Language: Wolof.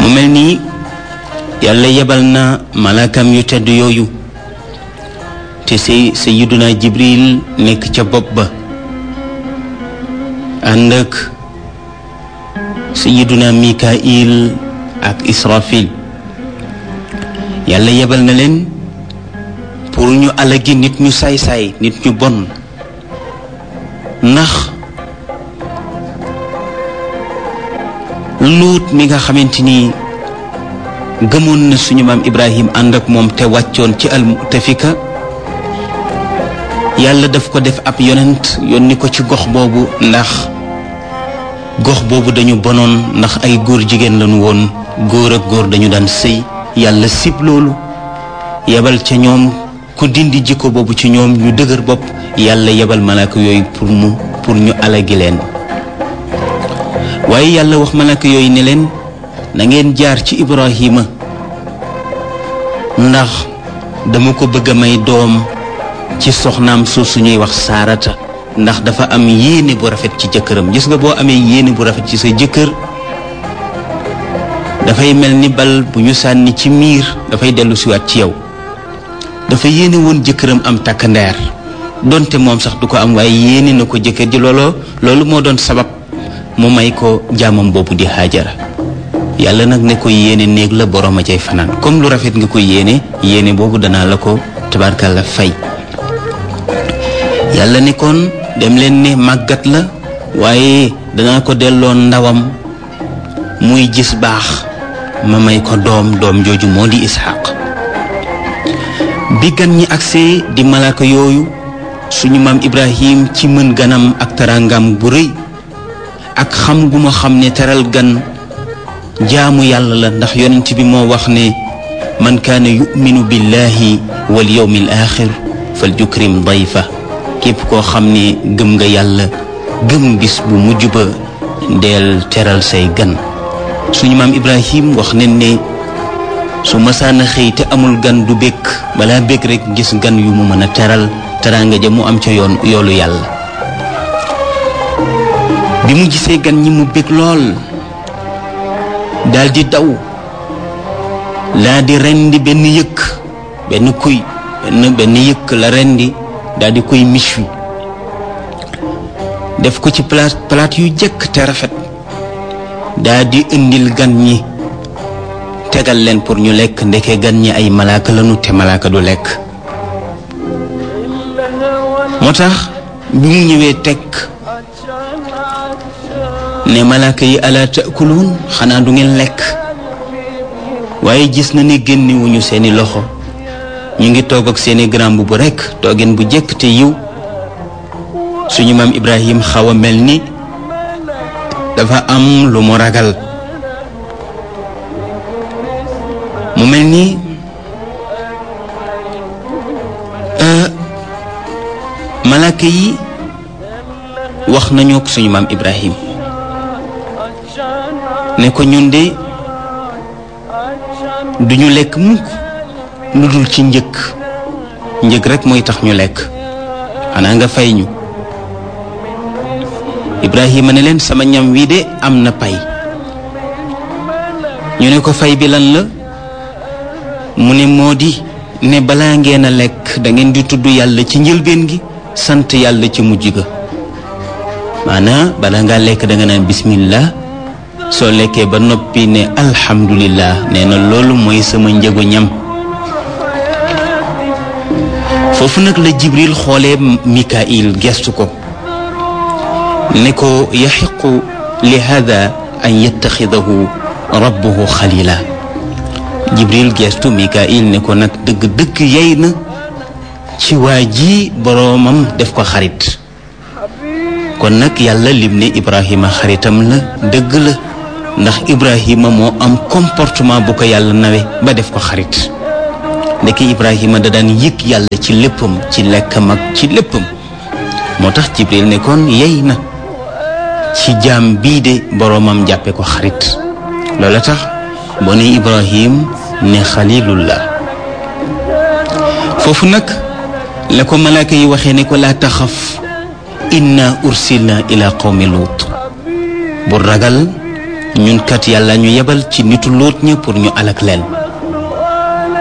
mu mel nii yàlla yebal na malaakam yu tedd yooyu te say sayiduna jibril nekk ca bopp ba ànd ak sayiduna mikail ak israfil yàlla yebal na leen pour ñu alagi nit ñu saay-saay nit ñu bon ndax luut mi nga xamante ni gëmoon na suñu maam ibrahim ànd ak moom te wàccoon ci al mutafika yàlla daf ko def ab yonent yónni ko ci gox boobu ndax gox boobu dañu bonoon ndax ay góor jigéen lañu woon góor ak góor dañu daan sëy yàlla sib loolu yebal ca ñoom ku dindi jikko boobu ci ñoom ñu dëgër bopp yàlla yebal malaaka yooyu pour mu pour ñu alagi leen waaye yàlla wax malaaka yooyu ne leen na ngeen jaar ci ibrahima ndax dama ko bëgg a may doom ci soxnaam suuf su ñuy wax saarata ndax dafa am yéene bu rafet ci jëkkëram gis nga boo amee yéene bu rafet ci sa jëkkër dafay mel ni bal bu ñu sànni ci miir dafay dellu siwaat ci yow dafa yéene woon jëkkëram am takkandeer donte moom sax du ko am waaye yéene na ko jëkkër ji looloo loolu moo doon sabab mu may ko jaamam boobu di haajara yàlla nag ne ko yéene néeg la borom a cay fanaan comme lu rafet nga ko yéene yéene boobu danaa la ko tabarkalla fay yàlla ne kon dem leen ne màggat la waaye danaa ko delloo ndawam muy gis baax ma may ko doom doom jooju moo di isxaq bi gan ñi agsee di malaaka yooyu suñu maam ibrahim ci mën ganam ak tarangam bu rëy ak xam gu ma xam ne teral gan jaamu yàlla la ndax yonent bi moo wax ne man kaana yuminu billahi wal yawmi al axir fal yukrim dayfa képp koo xam ne gëm nga yàlla gëm bis bu mujj ba deel teral say gan suñu maam ibrahim wax nañ ne su masaana xëy te amul gan du békk balaa békk rek gis gan yu mu mën a teral teraanga ja mu am ca yoon yoolu yàlla bi mu gisee gan ñi mu békk lool daldi daw laa di rendi benn yëkk benn kuy benn benn yëkk la rendi daldi koy mich wi def ko ci palaat palaat yu jëkk te rafet daldi indil gan ñi tegal leen pour ñu lekk ndeke gan ñi ay malaaka lañu te malaaka du lekk moo tax bi mu ñëwee tekk ne malaaka yi ala taakuluun xanaa du ngeen lekk waaye gis na ne génnewuñu seeni loxo ñu ngi toog ak seeni grand bu rekk toogeen bu jëkk te yiw suñu maam Ibrahim xaw a mel ni dafa am lu mu ragal mu mel ni malaaka yi wax nañu ak suñu maam Ibrahim ne ko ñun de duñu lekk mukk lu dul ci njëkk njëkk rek mooy tax ñu lekk xanaa nga fay ñu Ibrahima ne leen sama ñam wi de am na pay ñu ne ko fay bi lan la mu ne moo di ne balaa ngeen a lekk da ngeen di tudd yàlla ci njëlbeen gi sant yàlla ci mujj ga maanaa balaa ngaa lekk da nga naan bismillah soo lekkee ba noppi ne alhamdulillah nee na loolu mooy sama njëgu ñam foofu nag la jibril xoolee mikail gestu ko ne ko yaxiqu li hada an yattaxidahu rabbuhu xalila jibril gestu mikail ne ko nag dëgg-dëgg yey na ci waa ji boroomam def ko xarit kon nag yàlla lim ne ibrahima xaritam la dëgg la ndax ibrahima moo am comportement bu ko yàlla nawe ba def ko xarit ndeke ibrahima da daan yëg yàlla ci léppam ci lekkam ak ci léppam moo tax jibril ne kon yey na ci jaam bii de boroomam jàppe ko xarit loola tax boo ne ibrahim ne xalilullah foofu nag la ko malaaka yi waxee ne ko laa taxaf inna ursilna ila qawmi luut bu ragal ñun kat yàlla ñu yebal ci nitu lóot ña pour ñu alak leen